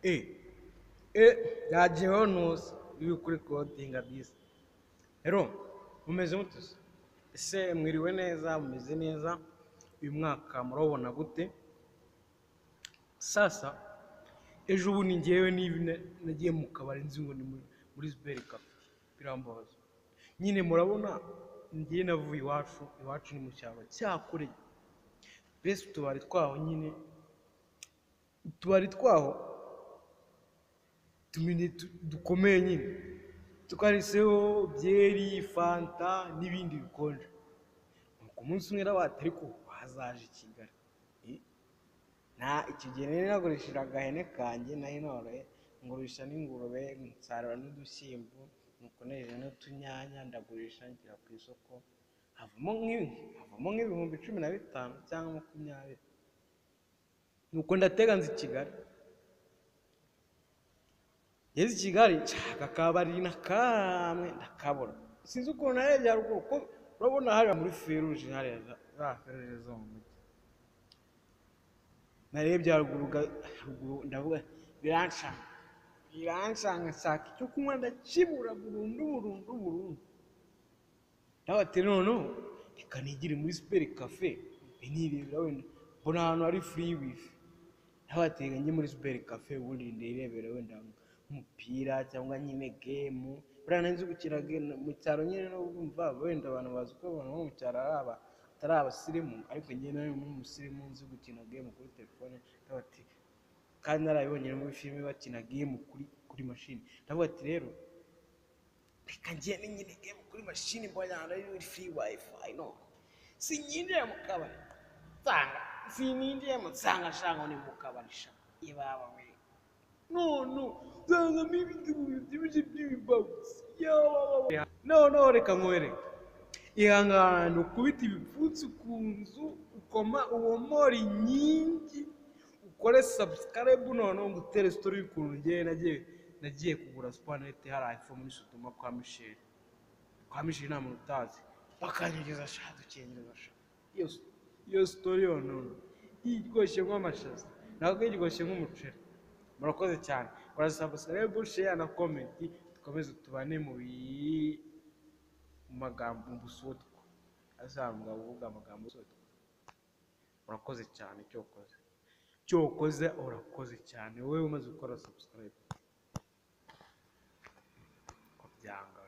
Eh, eh, yajeho ntuzi iyo ukuri kodinga bisi. Rero, mumeze mute se? Ese mwiriwe neza, mumeze neza, uyu mwaka murabona gute? Sasa, ejo ubu ni ngewe niba na- nagiye mu kabari nzi ngo ni muri- muri Ziberi Cafe, birambabaza. Nyine murabona, ngewe navuye iwacu, iwacu ni mu cyaro cyakoreye. Besi utubari twaho nyine, utubari twaho tumene tu- dukomeye nyine twariseho byeri fanta n'ibindi bikonje nuko umunsi umwe n'abati ariko hazaje i kigali Eh, nta icyo gihe nari nagurishije agahene kanjye nari noroye ngurisha n'ingurube nsarura n'udushyimbo nuko nejeje n'utunyanya ndagurisha ngira ku isoko havamo nk'ibi- havamo nk'ibihumbi cumi na bitanu cyangwa makumyabiri nuko ndatega nzi kigali ngeze i kigali nshaka akabari na kamwe ndakabura sinzi ukuntu narebye haruguru ko urabona hariya muri feruje hariya za- za feruje zo mu mujyi narebye haruguru ga- haruguru ndavuga biranshanga biranshanga nshaka icyo kunywa ndakibura burundu burundu burundu ndabati noneho reka nigire muri siperi kafe mbe nirebera wenda mbona ahantu hari furi wifi n'abatega njye muri super cafe ubundi ndirebera wenda nk'umupira cyangwa nyine gemu buriya nari nzi gukina gemu mu cyaro nyine no kumva wenda abantu bazi ko abantu bo mu cyaro ari aba atari abasirimu ariko njye nari umusirimu nzi gukina gemu kuri telefone ndavuga ati kandi narabibonye no muri filime bakina gemu kuri kuri mashini ndavuga ati rero reka njye nyine gemu kuri mashini mbonye ahantu ari muri free wifi no sinyinjiye mu kabari nsanga sininjiyemo nsanga nshango ni mu kabari sha ibaba we none nsangamo ibingibi bibyibushye by'ibibabutsi yababa noneho reka nkwereke ihangane ukubita ibipfunsi ku nzu ukoma uwomora inkingi ukore sabusikarabu noneho ngo utere sitori y'ukuntu ngewe nagiye nagiye kugura supanete hari iphone isutuma kwa misheli kwa misheli nta muntu utazi bakanyogeza sha dukingeza sha iyo s- iyo sitori yonono iryoshye nk'amashaza ntabwo iryoshye nk'umuceri murakoze cyane kora sabusikarabu sheya na komenti dukomeze tubane mu bi mu magambo mu busotwa azambwa uvuga amagambo busotwa urakoze cyane icyo ukoze icyo ukoze urakoze cyane wowe umaze gukora subscribe ko byanga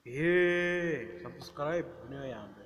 yeee subscribe niyo ya mbere